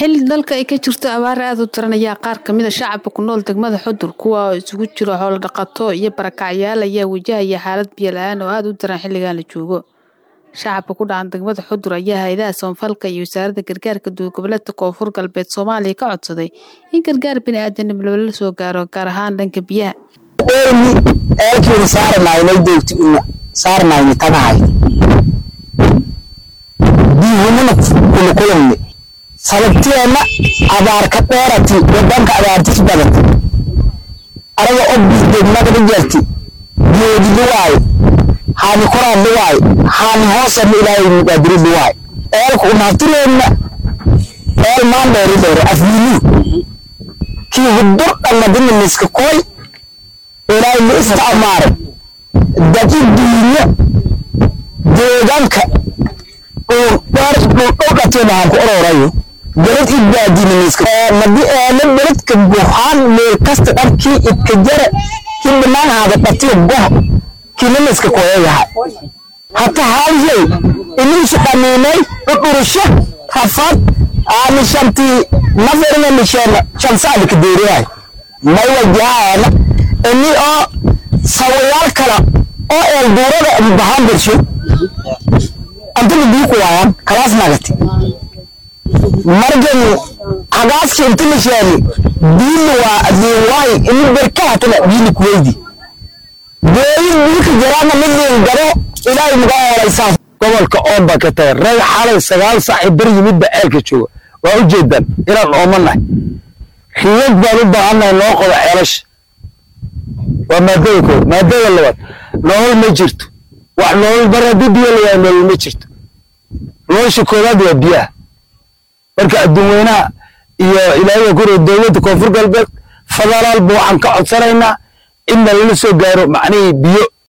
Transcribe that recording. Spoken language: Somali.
xilli dalka ay ka jirto abaar aad u daran ayaa qaar kamid a shacabka ku nool degmada xudur kuwa oo isugu jiro xoolo dhaqato iyo barakacyaal ayaa wajahaya xaalad biyo la-aan oo aada u daran xilligan la joogo shacabka ku dhacan degmada xudur ayaa hay-adaha soonfalka iyo wasaaradda gargaarka duurgoboleedka koonfur galbeed soomaaliya ka codsaday in gargaar bini-aadanimo loola soo gaaro gaar ahaan dhanka biyaha eelkiina saaranaynay doogti una saarnayni tagahay biyuhunana kulukulanne sababteenna abaarka dheerati wadanka abaartis badati araga obis degmada dhijarti geedi luwaaye haani koraan luwaaye haani hoosana ilaahay muqaadiri luwaaye eelku unaftireenna eel maan dheeri dheere afwiiluu kii hudur dhanadina miska koy ilaahay ma isticmaare dadi duunyo deegaanka uu dheer dhulkateena aan ku ororayo beled idbaadinimiska madi eele beledka buuxaan meel kasta dharkii idka jara kii banaanhaada dhatiyo goh kinimiska koyayaha hata haalyey iniisu dhamiinay dhudhurusho rafad aani shantii naferina misheena shansaadika deeriyahay may wajahaana ini oo sawayaal kala oo eel duurada bahaan bersho antana biyu ku waayaan kalaas nagati margan hagaaski inta misheeni biili waa adiinwaay ini berkahatana biili kuweydi booyin biilka jaraana midliin garo ilaahay muga hooleysaa gobolka oomba ka taga rag xalay sagaal saaci bar yimidba ceelka jooga waa u jeedaan inaan oomanahay riyad baan u baahannahay noo qodo ceelasha waa maadada kooda maadada labaad nolol ma jirto wax nolol bar haddii biyo layaa nolol ma jirto nolosha koowaad waa biyaha marka adduun weynaha iyo ilaahiga kure dowladda koonfur galbeed federaal ba waxaan ka codsanaynaa in nalala soo gaaro macnihii biyo